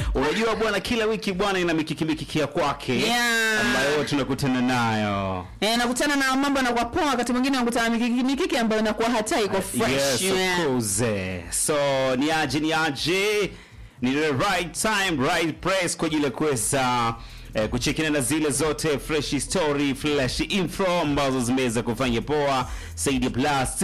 Unajua bwana, kila wiki bwana ina mikiki mikiki ya kwake Yeah. ambayo tunakutana nayo. Eh, nakutana na mambo yanakuwa poa, wakati mwingine nakutana na mikiki mikiki ambayo inakuwa hata iko fresh. Yes, Yeah. of course. So ni aje ni aje, ni the right time right place kwa ajili ya kuweza eh, kuchekina na zile zote fresh story fresh info ambazo zimeweza kufanya poa Saidi plus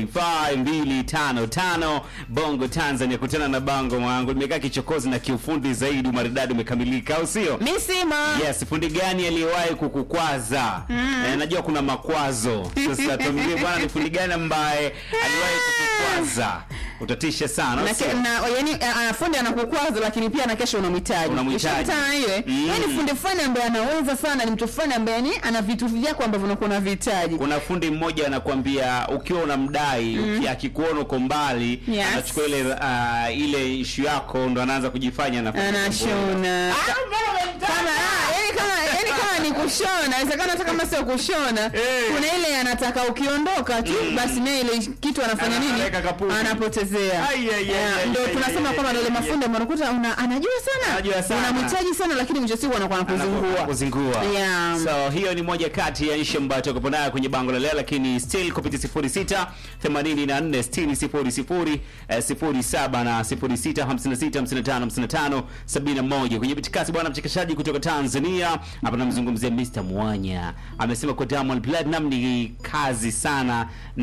255255 Bongo Tanzania, kutana na bango mwangu limekaa kichokozi na kiufundi zaidi, umaridadi umekamilika, au sio? Misima. Yes, fundi gani aliyewahi kukukwaza? Eh, najua kuna makwazo. Sasa tuambie bwana, ni fundi gani ambaye aliwahi kukukwaza? Utatisha sana. Na, sio? ke- na yani uh, fundi anakukwaza lakini pia na kesho unamhitaji. Unamhitaji. Ushakutana na ile? Mm. Yani fundi fulani ambaye anaweza sana, ni mtu fulani ambaye yani ana vitu vyako ambavyo unakuwa unavihitaji. Kuna fundi mmoja anakuambia ukiwa unamdai uki- akikuona uko mbali Yes. anachukua ile uh, ile ishu yako ndo anaanza kujifanya anafanya mambo. Anashona. Kama ah, yani kama yani kama ni kushona, inawezekana hata kama sio kushona. Eh. Kuna ile anataka ukiondoka tu basi naye ile kitu anafanya nini? Anaweka kapuni. Anapotezea. Ai, ai, ai, Yeah, ai, Ndio ai, tunasema ai, kwamba ai, ndio ile ai, mafundi ambao unakuta una anajua sana. Anajua sana. Unamhitaji sana lakini mwisho wa siku anakuwa anakuzingua. kuzingua. Yeah. So hiyo ni moja kati ya nchi ambayo tuko nayo kwenye bango la leo, lakini still kupitia 06 84 60 00 eh, 07 na 06 56 55 55 71 kwenye bitikasi. Bwana mchekeshaji kutoka Tanzania hapa namzungumzia Mr Mwanya amesema kwa Diamond Platinum ni kazi sana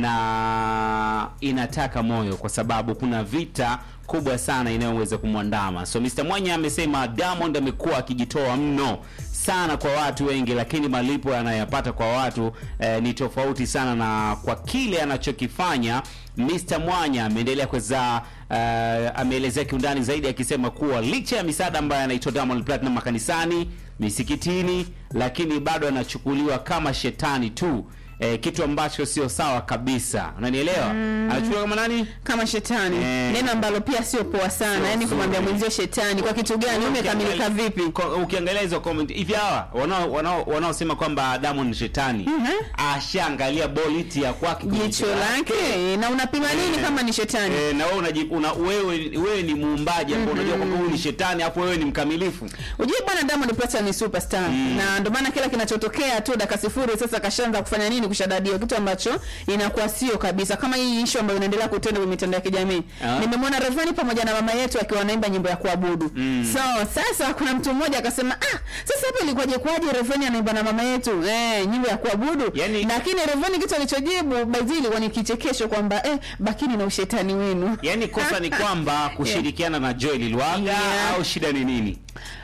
na inataka moyo, kwa sababu kuna vita kubwa sana inayoweza kumwandama. So Mr Mwanya amesema Diamond amekuwa akijitoa mno sana kwa watu wengi, lakini malipo yanayopata kwa watu eh, ni tofauti sana na kwa kile anachokifanya. Mr Mwanya ameendelea kuweza eh, ameelezea kiundani zaidi akisema kuwa licha ya misaada ambayo anaitoa Diamond Platinum makanisani, misikitini, lakini bado anachukuliwa kama shetani tu. Eh, kitu ambacho sio sawa kabisa, unanielewa? Anachukuliwa kama nani? Kama shetani. Eh. Neno ambalo pia sio poa sana. Sio Yaani kumwambia zuri. mwenzio shetani kwa kitu gani? Umekamilika vipi? Ko- ukiangalia hizo comment hivi hawa wanao wanao wanaosema kwamba Diamond ni shetani Mhm. ashaangalia boliti ya kwake kwenye Jicho jicho lake na unapima nini Eh. kama ni shetani? Eh, na wewe unaji, una, wewe wewe ni muumbaji ambao unajua kwamba huyu ni shetani afu wewe ni mkamilifu Ujue bwana Diamond Platinum ni superstar na ndio maana kila kinachotokea tu dakika sifuri sasa kashaanza kufanya nini kushadadia kitu ambacho inakuwa sio kabisa kama hii issue ambayo inaendelea kutenda kwenye mitandao ya kijamii. Ah. Nimemwona Rayvanny pamoja na mama yetu akiwa wanaimba nyimbo ya kuabudu. So sasa kuna mtu mmoja akasema ah sasa hapa ilikuwaje kwaje Rayvanny anaimba na mama yetu eh nyimbo ya kuabudu. Yani- Lakini Rayvanny kitu alichojibu bazili ilikuwa ni kichekesho kwamba eh bakini na ushetani wenu. yaani kosa ni kwamba kushirikiana na Joel Lwaga Yeah. au shida ni nini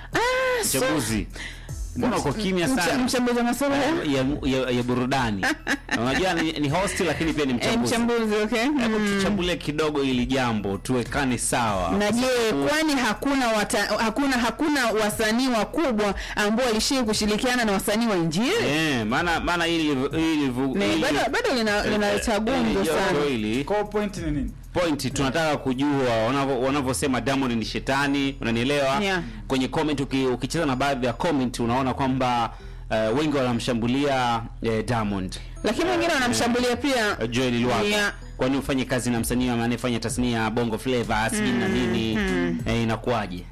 Ah, so- mchambuzi mbona uko kimya Mcha- sana Mchambuzi wa masuala ya ya, ya, ya burudani unajua ni, ni host lakini pia ni Eh, mchambuzi mchambuzi okay. hebu Mm. tuchambulie kidogo ili jambo tuwekane sawa na je Kwa sababu- kwani hakuna wata, hakuna hakuna wasanii wakubwa ambao walishii kushirikiana na wasanii wa injili Eh, maana maana hili hili vu- Na hili- bado bado lina- eh, linaleta eh, gumzo hili sana joto hili Kwa point ni nini? point tunataka kujua wanavyo- wanavyosema Diamond ni shetani, unanielewa? Yeah. Kwenye comment uki, ukicheza na baadhi ya comment unaona kwamba eh, wengi wanamshambulia eh, Diamond lakini wengine wanamshambulia pia eh, Joel Lwaga Yeah. kwani ufanye kazi na msanii anayefanya tasnia ya Bongo Flava sijui na nini eh, inakuwaje?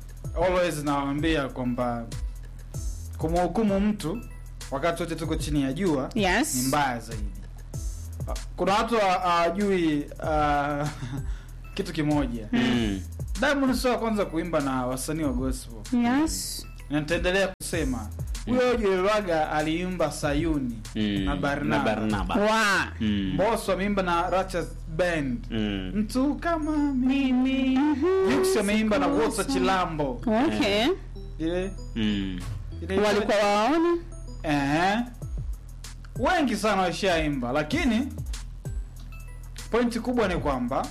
Always nawaambia kwamba kumhukumu mtu wakati wote tuko chini ya jua Yes. ni mbaya zaidi. Kuna watu ha- hawajui uh, kitu kimoja. Mm. Diamond sio wa kwanza kuimba na wasanii wa gospel. yes Na nitaendelea kusema huyo Joel Lwaga aliimba Sayuni Mm. na Barnaba. Na Barnaba. wa Mm. Mbosso ameimba na Righteous Band. Mm. Mtu kama mimi. Jux ameimba na Walter Chilambo. okay Ile Mm. ile walikuwa waona Eh. Wengi sana washaimba lakini pointi kubwa ni kwamba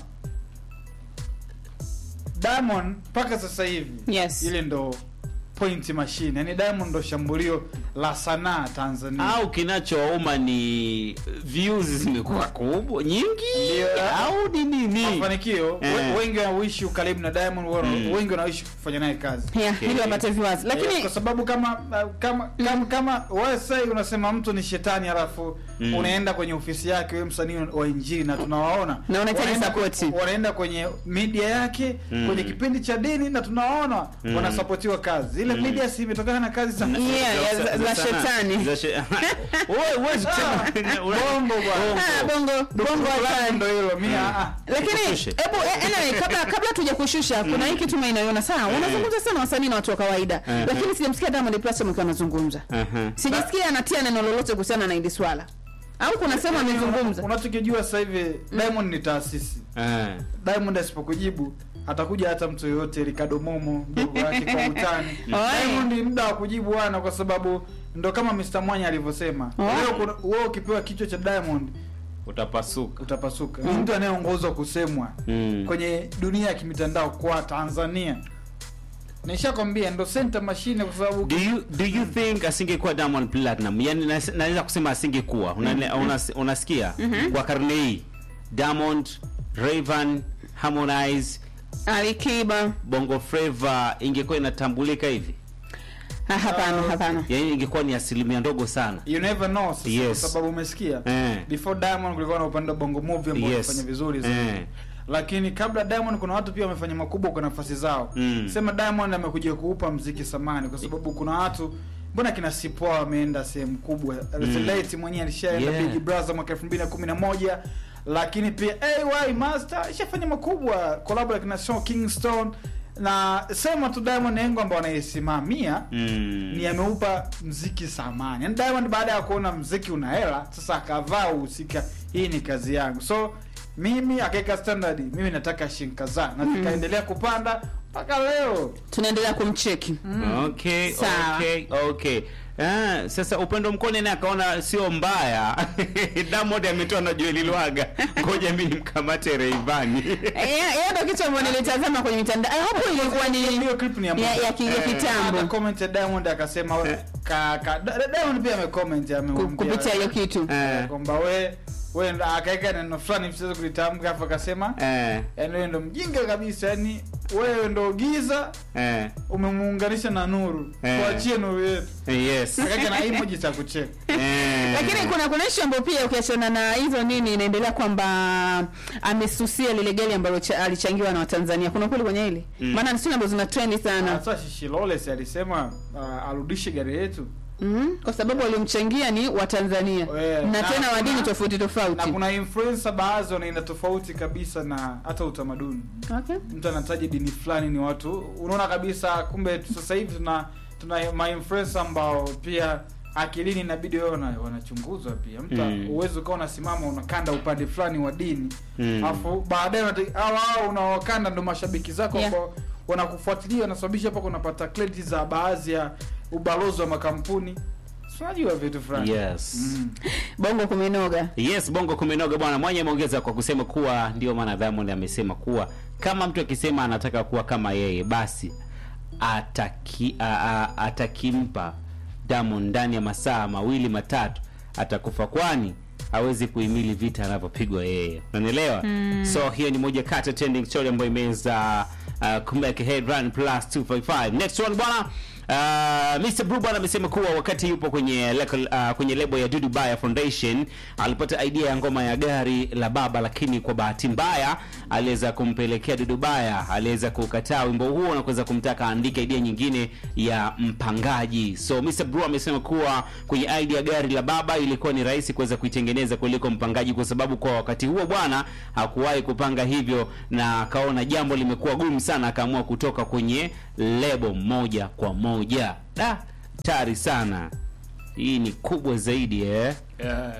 Diamond mpaka sasa hivi Yes. ile ndo point machine. Yaani Diamond ndo shambulio la sanaa Tanzania. au kinachowauma ni views zimekuwa kubwa nyingi Ndio. au ni nini mafanikio Eh. we- wengi wanaishi ukaribu na Diamond wana- Mm. wengi wanaishi kufanya naye kazi yeah, Okay. ili wapate viwazi Eh, lakini kwa sababu kama kama kama, kama wewe sasa unasema mtu ni shetani alafu Mm. unaenda kwenye ofisi yake wewe msanii wa injili na tunawaona Na unahitaji Wanaenda support. ku- wanaenda kwenye media yake Mm. kwenye kipindi cha dini na tunawaona Mm. wanasapotiwa kazi ile Mm. media si imetokana na kazi sana Yeah, ya za- za sana. shetani. Za she- Wewe huwezi kusema bongo bwana Ah, bongo bongo Langu hatari. ndo hilo mimi ah, ah. lakini Tukushushe. hebu eh, anyway, kabla kabla tuja kushusha kuna hii kitu mimi naiona sawa wanazungumza sana wasanii na watu wa kawaida Eh. lakini sijamsikia Diamond Platnumz akiwa anazungumza Aha. sijasikia anatia neno lolote kuhusiana na hili swala au kuna sehemu amezungumza unachokijua sasa hivi Diamond ni taasisi Eh. Diamond asipokujibu atakuja hata mtu yoyote Ricardo Momo mdogo wake kwa utani. Oi. Diamond ni muda wa kujibu wana kwa sababu ndo kama Mr. Mwanya alivyosema. Oi. Wewe kuna- wewe ukipewa kichwa cha Diamond utapasuka utapasuka. Ni mtu anayeongozwa kusemwa Mm. kwenye dunia ya kimitandao kwa Tanzania. Nishakwambia ndo center machine kwa sababu do you do you think asingekuwa Diamond Platinum yani nas- naweza kusema asingekuwa Una- unas- unasikia kwa karne hii Diamond Rayvanny Harmonize Alikiba Bongo Flava ingekuwa inatambulika hivi Ah, hapana Ah, hapana yani ingekuwa ni asilimia ndogo sana you never know sasa Yes. kwa sababu umesikia. eh. Before Diamond kulikuwa na upande wa Bongo Movie ambao Yes. wanafanya vizuri zaidi. Eh. lakini kabla Diamond kuna watu pia wamefanya makubwa kwa nafasi zao Mm. sema Diamond amekuja kuupa mziki samani kwa sababu kuna watu mbona kina Sipoa wameenda sehemu kubwa mm. Late mwenyewe alishaenda Yeah. Big Brother mwaka 2011 lakini pia AY Master ishafanya makubwa collab na kina Sean Kingston na sema tu Diamond Nengo ambao anaisimamia Mm. ni ameupa mziki samani. Yaani Diamond baada ya kuona mziki una hela, sasa akavaa uhusika, hii ni kazi yangu. So mimi akaweka standard, mimi nataka shilingi kadhaa na zikaendelea kupanda mpaka leo. tunaendelea kumcheki Okay, Sawa. okay, okay. Ah, sasa upendo mkone naye akaona sio mbaya Diamond ametoa na Joel Lwaga ngoja mimi nimkamate Rayvanny Eh, hiyo ndio kitu ambacho nilitazama kwenye mitandao Ah, hapo ilikuwa ni Hiyo clip ni ya ya, ya, ki- ya Hata kitambo comment ya Diamond akasema we- ka, ka, Da- Diamond pia amecomment ku- amemwambia kupitia hiyo kitu Eh, kwamba we we ndo- akaweka neno fulani msiweze kulitamka afu akasema eh, yaani wewe ndo mjinga kabisa yani wewe ndo giza eh, umemuunganisha na nuru Eh. tuachie nuru yetu yes. akaweka na emoji za kucheka Eh. lakini kuna kuna issue ambayo pia ukiachana na hizo nini inaendelea kwamba amesusia lile gari ambalo cha- alichangiwa na Watanzania. Kuna kweli kwenye hili? Mm. Maana ni sio ambazo zina trend sana. sasa Shishilole si alisema uh, arudishe gari yetu Mhm. Kwa sababu waliomchangia ni Watanzania Eh, na na tena wa kuna- dini tofauti na tofauti. kuna influencer baadhi wanaenda tofauti kabisa na hata utamaduni Okay. mtu anataja dini fulani ni watu unaona kabisa kumbe sasa hivi tuna tuna mainfluencer ambao pia akilini inabidi wewe wana- wanachunguzwa pia mtu Mm. uwezi ukawa unasimama unakanda upande fulani wa dini Mm. alafu baadaye unata- hao hao unaokanda ndo mashabiki zako Yeah. ambao wanakufuatilia wanasababisha hapa kunapata credit za baadhi ya ubalozi wa makampuni Si unajua vitu fulani Yes. mm. Bongo kumenoga. Yes, bongo kumenoga bwana. Mwanya ameongeza kwa kusema kuwa ndio maana Diamond amesema kuwa kama mtu akisema anataka kuwa kama yeye basi ataki, a, a, atakimpa Diamond ndani ya masaa mawili matatu atakufa, kwani hawezi kuhimili vita anavyopigwa yeye, unanielewa? So hiyo ni moja kati ya trending story ambayo imeweza uh, kumake headline plus 255. Next one bwana Uh, Mr. Blue bwana amesema kuwa wakati yupo kwenye leko, uh, kwenye lebo ya Dudu Baya Foundation alipata idea ya ngoma ya gari la baba, lakini kwa bahati mbaya aliweza kumpelekea Dudu Baya, aliweza kukataa wimbo huo na kuweza kumtaka aandike idea nyingine ya mpangaji. So Mr. Blue amesema kuwa kwenye idea ya gari la baba ilikuwa ni rahisi kuweza kuitengeneza kuliko mpangaji, kwa sababu kwa wakati huo bwana hakuwahi kupanga hivyo, na akaona jambo limekuwa gumu sana, akaamua kutoka kwenye lebo moja kwa moja. Da, tari sana. Hii ni kubwa zaidi eh? yeah.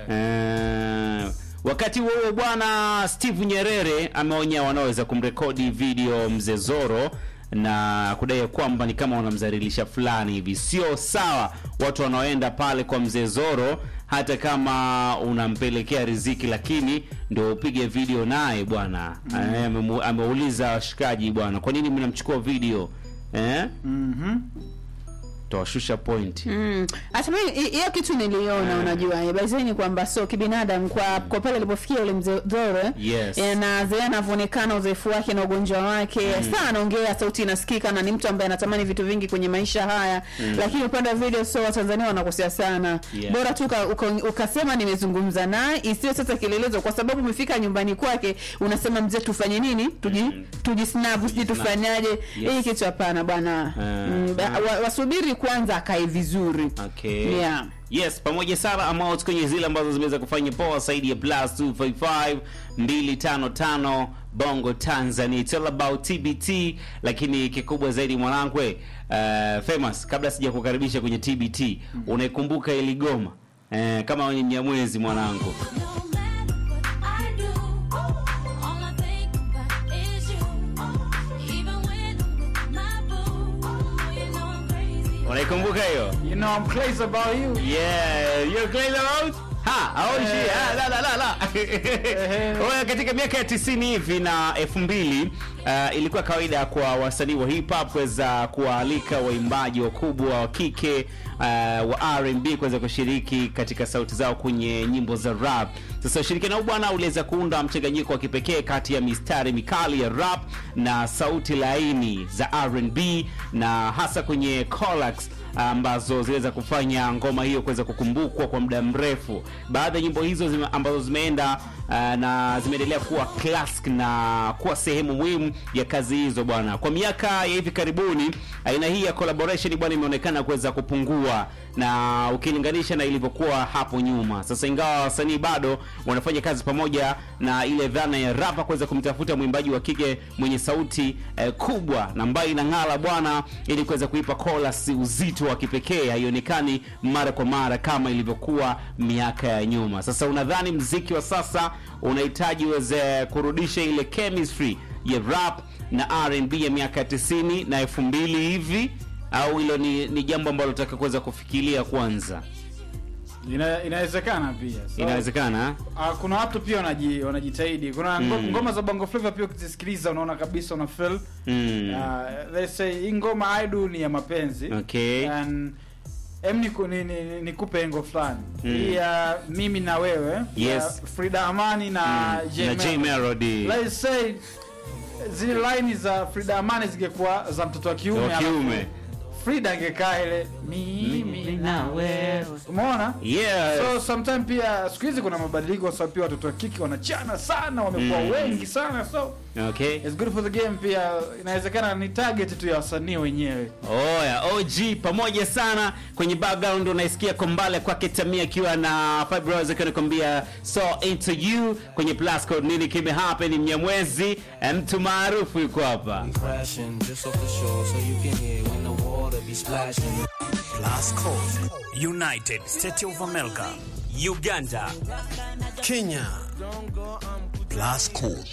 Eh, wakati huo huo bwana Steve Nyerere ameonya wanaoweza kumrekodi video mzee Zoro na kudai kwamba ni kama wanamzalilisha fulani hivi. Sio sawa watu wanaoenda pale kwa mzee Zoro, hata kama unampelekea riziki, lakini ndio upige video naye bwana. Eh, amemu- ameuliza washikaji bwana, kwa nini mnamchukua video eh? Mhm. utawashusha point Mm. Hata mimi hi- hiyo kitu niliona unajua eh, basi ni kwamba so kibinadamu kwa kwa pale alipofikia ule mzee Dore Yes. eh, na zile anavyoonekana uzoefu wake na ugonjwa wake sana anaongea sauti inasikika na ni mtu ambaye anatamani vitu vingi kwenye maisha haya lakini upande wa video so Watanzania wanakosea sana Yeah. bora tu uka, uka, ukasema nimezungumza naye isiyo sasa kielelezo kwa sababu umefika nyumbani kwake unasema mzee tufanye nini tuji Mm. tujisnap sijui tufanyaje Yes. hii kitu hapana bwana Ah. mm, ba- wa- wasubiri kwanza akae vizuri Okay. Yeah. Yes, pamoja sana amount kwenye zile ambazo zimeweza kufanya poa zaidi ya plus 255 255 Bongo Tanzania. It's all about TBT, lakini kikubwa zaidi mwanangu uh, famous, kabla sija kukaribisha kwenye TBT, unaikumbuka ili goma eh, kama wenye Mnyamwezi mwanangu. No matter what I do, all I think about is you. Even when I'm with my boo, oh, you know I'm crazy. Unaikumbuka hiyo? You know I'm crazy about you. Yeah, you're crazy about? Ha, aonji. Eh. Ah, la la la la. Oya, katika miaka ya 90 hivi na 2000 uh, ilikuwa kawaida kwa wasanii wa hip hop kuweza kuwaalika waimbaji wakubwa wa kike uh, wa R&B kuweza kushiriki katika sauti zao kwenye nyimbo za rap. Sasa ushirikiano huu bwana uliweza kuunda mchanganyiko wa kipekee kati ya mistari mikali ya rap na sauti laini za R&B na hasa kwenye collabs ambazo ziliweza kufanya ngoma hiyo kuweza kukumbukwa kwa muda mrefu. Baadhi ya nyimbo hizo zime, ambazo zimeenda uh, na zimeendelea kuwa classic na kuwa sehemu muhimu ya kazi hizo bwana. Kwa miaka ya hivi karibuni, aina hii ya collaboration bwana imeonekana kuweza kupungua na ukilinganisha na ilivyokuwa hapo nyuma. Sasa ingawa wasanii bado wanafanya kazi pamoja na ile dhana ya rapa kuweza kumtafuta mwimbaji wa kike mwenye sauti eh, kubwa na ambayo inang'ala bwana, ili kuweza kuipa chorus uzito wa kipekee, haionekani mara kwa mara kama ilivyokuwa miaka ya nyuma. Sasa unadhani mziki wa sasa unahitaji uweze kurudisha ile chemistry ya rap na R&B ya miaka ya 90 na 2000 hivi au hilo ni, ni jambo ambalo tutaka kuweza kufikiria kwanza? Ina, inawezekana pia. So, Inawezekana Uh, kuna watu pia wanaji, wanajitahidi. Kuna ngo- Mm. ngoma za Bongo Flava pia ukizisikiliza unaona kabisa una feel. mm. Uh, let's say hii ngoma I do ni ya mapenzi. Okay. And em niku, ni, ni, ni, nikupe engo fulani. Mm. Hii ya mimi na wewe. Yes. ya Frida Amani na Mm. J na J Melody. Melody Let's say zile line za Frida Amani zingekuwa za mtoto wa kiume. wa kiume. alafu Frida angekaa ile mimi na wewe. Umeona? Yes. So sometime pia siku hizi kuna mabadiliko kwa sababu pia watoto wa kike wanachana sana, wamekuwa Mm. wengi sana, so Okay. it's good for the game. Pia inawezekana ni target tu ya wasanii wenyewe. Oya, OG pamoja sana kwenye background unaisikia kombale kwake Tamia akiwa na Fibroids akiwa anakuambia so into you kwenye plus code nini kime happen Mnyamwezi eh, mtu maarufu yuko hapa. crashing just off the shore so you can hear when the water be splashing. Plus Code, United States of America, Uganda, Kenya. Plus Code.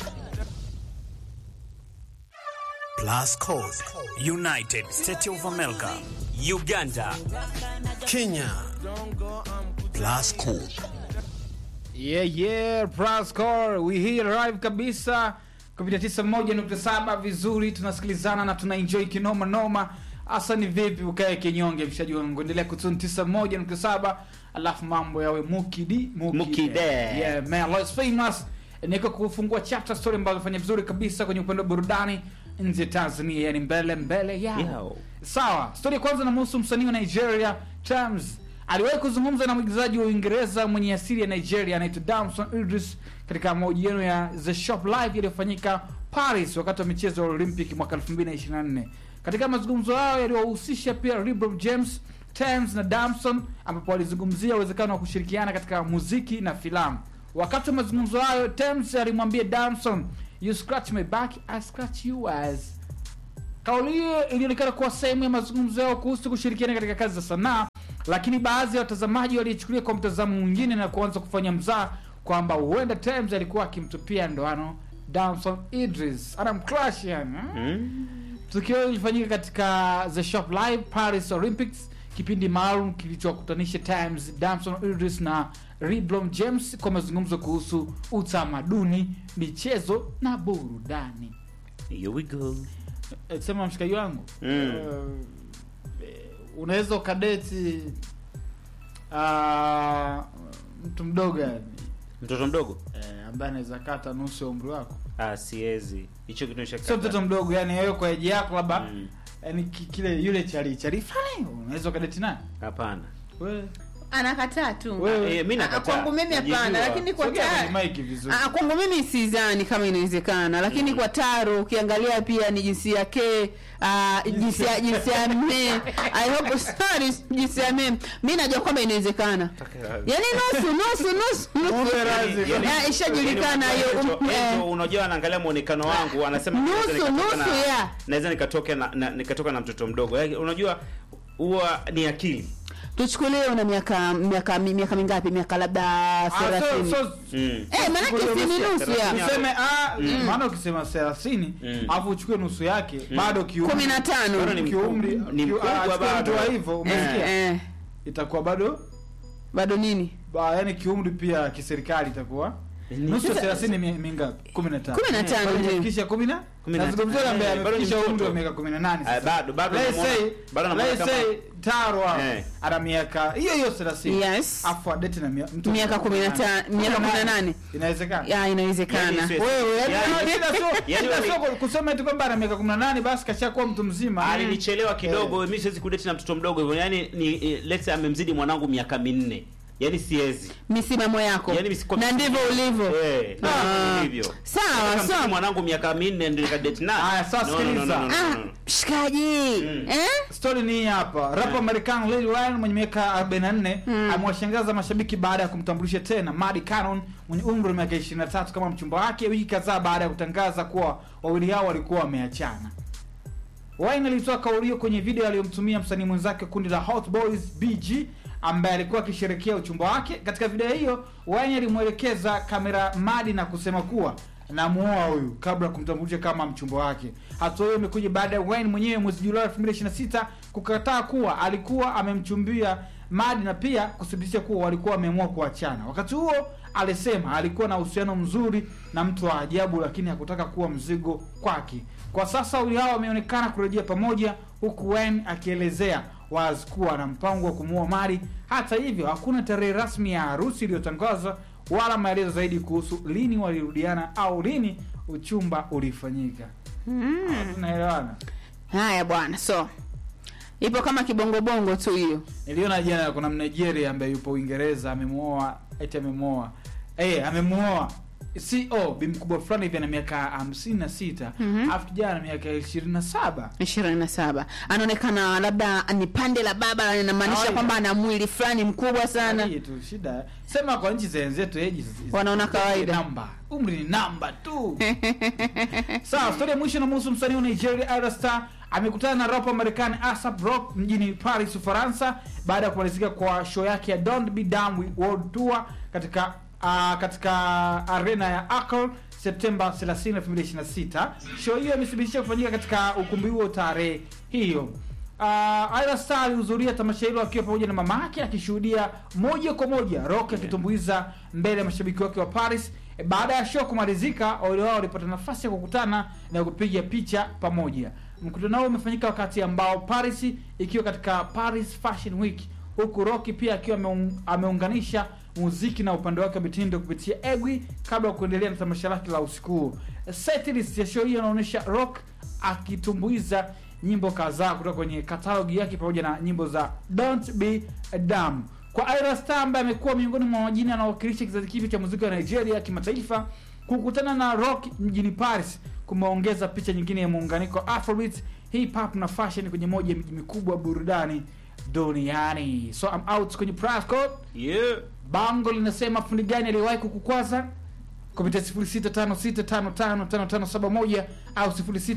Plus Code, United States of America, Uganda, Kenya. Plus Code. Yeah, yeah, Prascore, we here live kabisa kupitia 91.7 vizuri, tunasikilizana na tuna enjoy kinoma noma. Hasa ni vipi ukae kinyonge, mshaji wangu, endelea kutuni 91.7 alafu mambo yawe mukidi Mukide. Yeah, man, Lois famous niko kufungua chapter story ambazo fanya vizuri kabisa kwenye upande wa burudani nje ya Tanzania, yani mbele mbele yao. Yo. Sawa, stori ya kwanza namhusu msanii wa Nigeria Tems. Aliwahi kuzungumza na mwigizaji wa Uingereza mwenye asili ya Nigeria anaitwa Damson Idris katika mahojiano ya The Shop Live yaliyofanyika Paris wakati wa michezo ya Olympic mwaka 2024. Katika mazungumzo hayo yaliyohusisha pia LeBron James, Tems na Damson, ambapo walizungumzia uwezekano wa kushirikiana katika muziki na filamu. Wakati wa mazungumzo hayo, Tems alimwambia Damson, you scratch my back, I scratch yours. Kauli hiyo ilionekana kuwa sehemu ya mazungumzo yao kuhusu kushirikiana katika kazi za sanaa, lakini baadhi ya watazamaji walichukulia kwa mtazamo mwingine na kuanza kufanya mzaa kwamba huenda Tems alikuwa akimtupia ndoano Damson Idris, anamcrush yani. Mm. Tukio hilo lilifanyika katika The Shop Live Paris Olympics, kipindi maalum kilichokutanisha Times, Damson Idris na Reblon James kwa mazungumzo kuhusu utamaduni, michezo na burudani. Here we go. Eh, Sema mshikaji wangu Mm. eh, unaweza ukadeti uh, mtu mdogo yani mtoto mdogo eh, ambaye anaweza kata nusu ya umri wako ah, siwezi hicho kitu nisha sio mtoto mdogo yani wewe kwa eji yako labda Mm. yani ki- kile yule chali chali fulani unaweza ukadeti naye hapana wewe anakataa tu Wewe- eh, mimi Ah, nakataa kwangu mimi hapana Najijua. lakini kwa sogea taro kwenye mic vizuri Ah, kwangu mimi sidhani kama inawezekana lakini kwa taro ukiangalia pia ni jinsia ke uh, jinsia jinsia me i hope sorry jinsia me mi najua kwamba inawezekana yani nusu nusu nusu nusu Mume razi. Yani- Ah, ishajulikana yani hiyo Angel- um, eh. Angel, unajua anaangalia muonekano wangu anasema Nusu, naweza nikatoka nusu, na- yeah. naweza nikatoka na, na nikatoka na mtoto mdogo Yaani, unajua huwa ni akili tuchukulie una miaka miaka miaka mingapi miaka labda Ah, so, thelathini so, mm. Eh, manake si ni nusu ya Thelathini. useme ah, maana ukisema thelathini Mm. alafu uchukue nusu yake bado kiumri kumi na tano Bado ni kiumri mkubwa. Ni ki- mkubwa ah, chukua bado. mtu wa hivyo umesikia eh, itakuwa bado bado nini ba, yani kiumri pia kiserikali itakuwa nusu ya Sasa- thelathini mi- mingapi kumi na tano Kumi na tano, Kwa hiyo ndio. imefikisha kumi na Kumi na nazungumzia yule ambaye Eh, bado ni amefikisha umri wa mtoto. miaka kumi na nane Ah, sasa. bado bado Let's namuona- say- bado namuona let's kama- say taro hapo Eh. ana miaka hiyo hiyo thelathini Yes. afu adeti na mia- mtu Miaka kumi na ta- miaka kumi na nane. inawezekana ya inawezekana Yaani, wewe yani Yaani- shida sio yaani shida wali- sio kusema eti kwamba ana miaka 18 basi kashakuwa mtu mzima alinichelewa kidogo mimi siwezi kudeti na mtoto mdogo hivyo yani ni eh, let's say amemzidi mwanangu miaka minne yani siwezi misimamo yako yani misiko- na ndivyo ulivyo eh Ah. ndivyo sawa Nataka mzidi sawa mwanangu miaka minne ndio nikadeti naye Haya, sasa No, no, no, sikiliza. no, no, ah no, no. mshikaji Mm. eh Story ni hii hapa. Rapa Marekani Lil Wayne mwenye miaka 44 amewashangaza mashabiki baada ya kumtambulisha tena Maddie Cannon mwenye umri wa miaka 23 kama mchumba wake wiki kadhaa baada ya kutangaza kuwa wawili hao walikuwa wameachana. Wayne alitoa kauli hiyo kwenye video aliyomtumia msanii mwenzake wa kundi la Hot Boys BG ambaye alikuwa akisherekea uchumba wake. Katika video hiyo, Wayne alimwelekeza kamera Maddie na kusema kuwa namuoa huyu kabla ya kumtambulisha kama mchumba wake. Hatua hiyo imekuja baada ya Wayne mwenyewe mwezi Julai 2026 kukataa kuwa alikuwa amemchumbia Maddie na pia kuthibitisha kuwa walikuwa wameamua kuachana. Wakati huo alisema alikuwa na uhusiano mzuri na mtu wa ajabu, lakini hakutaka kuwa mzigo kwake. Kwa sasa wawili hao wameonekana kurejea pamoja, huku Wayne akielezea wazi kuwa ana mpango wa kumuoa Mari. Hata hivyo, hakuna tarehe rasmi ya harusi iliyotangazwa wala maelezo zaidi kuhusu lini walirudiana au lini uchumba ulifanyika. Ah, Tunaelewana? haya bwana so ipo kama kibongobongo tu hiyo Niliona jana kuna Mnigeria ambaye yupo Uingereza amemuoa eti amemuoa eh amemuoa CO bi mkubwa fulani hivi ana miaka hamsini na sita Mhm. alafu kijana ana miaka ishirini na saba ishirini na saba anaonekana labda ni pande la baba inamaanisha Kawaida. kwamba ana mwili fulani mkubwa sana Hii tu shida sema kwa nchi zenzetu age is- is- Wanaona kawaida. namba umri ni namba tu sawa stori ya mwisho namhusu msanii wa nigeria Ira Star amekutana na rapa marekani asap rock mjini paris ufaransa baada ya kumalizika kwa show yake ya don't be dumb with world tour katika uh, katika arena ya Accra septemba 30 2026 show hiyo imethibitisha kufanyika katika ukumbi huo tarehe hiyo Uh, Ira Star alihudhuria tamasha hilo akiwa pamoja na mama yake akishuhudia moja kwa moja Rock akitumbuiza mbele ya mashabiki wake wa Paris. E, baada ya show kumalizika, wawili wao walipata nafasi ya kukutana na kupiga picha pamoja. Mkutano huo umefanyika wakati ambao Paris ikiwa katika Paris Fashion Week, huku Rock pia akiwa ameung, ameunganisha muziki na upande wake wa mitindo kupitia Egwi kabla ya kuendelea na tamasha lake la usiku huo. Setlist ya show hiyo inaonyesha Rock akitumbuiza nyimbo kadhaa kutoka kwenye katalogi yake pamoja na nyimbo za Don't Be Dumb. Kwa Ira Star ambaye amekuwa miongoni mwa majina yanayowakilisha kizazi kipya cha muziki wa Nigeria kimataifa, kukutana na Rock mjini Paris kumeongeza picha nyingine ya muunganiko wa Afrobeat, hip hop na fashion kwenye moja ya miji mikubwa ya burudani duniani. So I'm out kwenye price code. yeah Bango linasema fundi gani aliyewahi kukukwaza kupitia 0656555571 au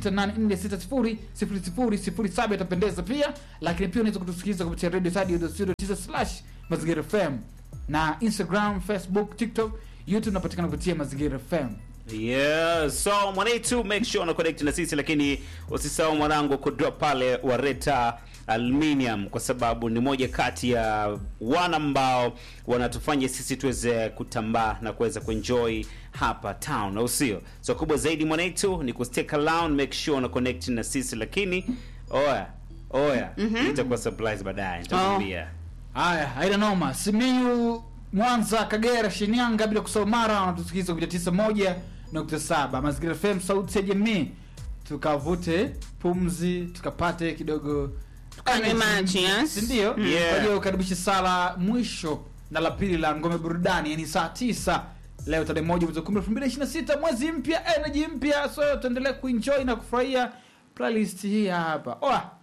0684600007 itapendeza pia, lakini pia unaweza kutusikiliza kupitia radio slash mazingira FM na Instagram, Facebook, TikTok, YouTube unapatikana kupitia mazingira FM. Yeah, so mwanetu make sure una connect na sisi lakini usisahau mwanangu kudrop pale Wareta Aluminium kwa sababu ni moja kati ya wana ambao wanatufanya sisi tuweze kutambaa na kuweza kuenjoy hapa town au sio? So kubwa zaidi mwanetu ni kustick around, make sure una connect na sisi lakini oya oya itakuwa surprise baadaye nitakwambia haya haina noma simiyu mwanza kagera shinyanga bila kusahau mara wanatusikiza kupitia tisa moja nukta saba mazingira fm sauti ya jamii tukavute pumzi tukapate kidogo Kanywe maji, yes. sindio Yeah. kwa hiyo ukaribishi sala mwisho na la pili la ngome burudani yani saa tisa leo tarehe moja mwezi wa kumi elfu mbili ishirini na sita mwezi mpya energy mpya so tuendelee kuenjoy na kufurahia playlist hii hapa oa